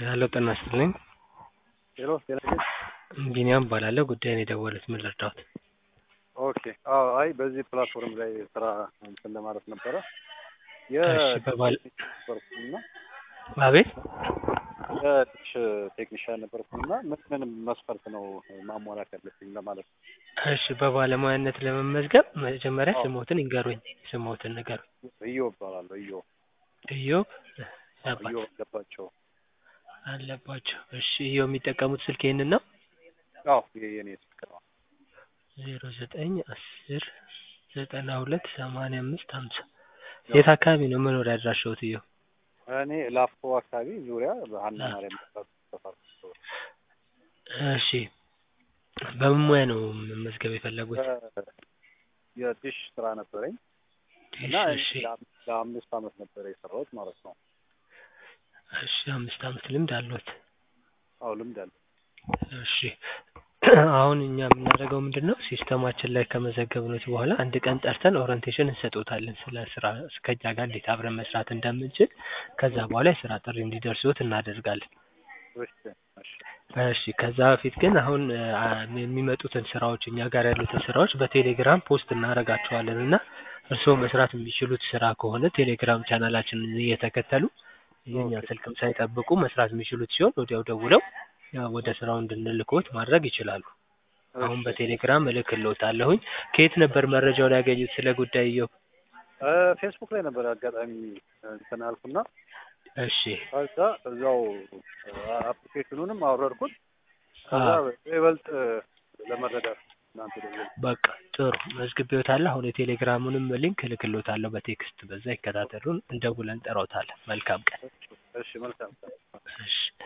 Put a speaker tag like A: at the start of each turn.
A: ሄሎ ጤና ይስጥልኝ።
B: ሄሎ ጤና ይስጥልኝ።
A: ቢኒያም እባላለሁ። ጉዳዩን የደወሉት ምን ልርዳዎት?
B: ኦኬ አዎ፣ አይ በዚህ ፕላትፎርም ላይ ስራ እንትን ለማለት ነበረ።
A: እሺ፣ በባል
B: ነበርኩና
A: አቤት
B: የዲሽ ቴክኒሻን ነበርኩና ምን ምን መስፈርት ነው ማሟላት ያለብኝ ለማለት ነው።
A: እሺ፣ በባለሙያነት ለመመዝገብ መጀመሪያ
B: አዎ።
A: ስሞትን ይንገሩኝ። ስሞትን ንገሩኝ።
B: እዮብ እባላለሁ። እዮብ
A: ኢዮብ አባ
B: እዮብ አለባቸው።
A: አለባቸው። እሺ፣ ኢዮብ የሚጠቀሙት ስልክ ይህንን ነው?
B: አዎ ይሄ የኔ ስልክ ነው።
A: ዜሮ ዘጠኝ አስር ዘጠና ሁለት ሰማንያ አምስት ሀምሳ
B: ያው
A: የት አካባቢ ነው መኖሪያ አድራሻዎት? ኢዮብ
B: እኔ ላፍቶ አካባቢ ዙሪያ በሀና ማርያም ሰፈር
A: እሺ፣ በምን ሙያ ነው መመዝገብ የፈለጉት?
B: የዲሽ ስራ ነበረኝ እና
A: እሺ
B: ለአም- ለአምስት አመት ነበረ የሰራሁት ማለት ነው።
A: እሺ፣ አምስት አመት ልምድ አለዎት?
B: አዎ ልምድ አለ።
A: እሺ አሁን እኛ የምናደርገው ምንድን ነው ሲስተማችን ላይ ከመዘገብኖት በኋላ አንድ ቀን ጠርተን ኦሪንቴሽን እንሰጦታለን ስለ ስራ ከእኛ ጋር እንዴት አብረን መስራት እንደምንችል ከዛ በኋላ የስራ ጥሪ እንዲደርስዎት እናደርጋለን
B: እሺ እሺ
A: እሺ ከዛ በፊት ግን አሁን አ, የሚመጡትን ስራዎች እኛ ጋር ያሉትን ስራዎች በቴሌግራም ፖስት እናደርጋቸዋለን እና እርስዎ መስራት የሚችሉት ስራ ከሆነ ቴሌግራም ቻናላችንን እየተከተሉ የኛ
B: ኦኬ።
A: ስልክም ሳይጠብቁ መስራት የሚችሉት ሲሆን ወዲያው ደውለው ያው ወደ ስራው እንድንልክዎት ማድረግ ይችላሉ። አሁን
B: እሺ።
A: በቴሌግራም እልክልዎታለሁኝ። ከየት ነበር መረጃውን ያገኙት ስለ ጉዳይ ኢዮብ?
B: እ ፌስቡክ ላይ ነበር አጋጣሚ እንትን አልኩና
A: እሺ
B: ከዛ እዛው አፕሊኬሽኑንም አወረድኩት። ከዛ
A: አዎ።
B: ይበልጥ ለመረዳት እናንተ ደግሞ
A: በቃ ጥሩ መዝግቤዎታለሁ። አሁን የቴሌግራሙንም ሊንክ እልክልዎታለሁ በቴክስት በዛ ይከታተሉን። እንደውለን እንጠራዎታለን። መልካም ቀን።
B: እሺ መልካም
A: እሺ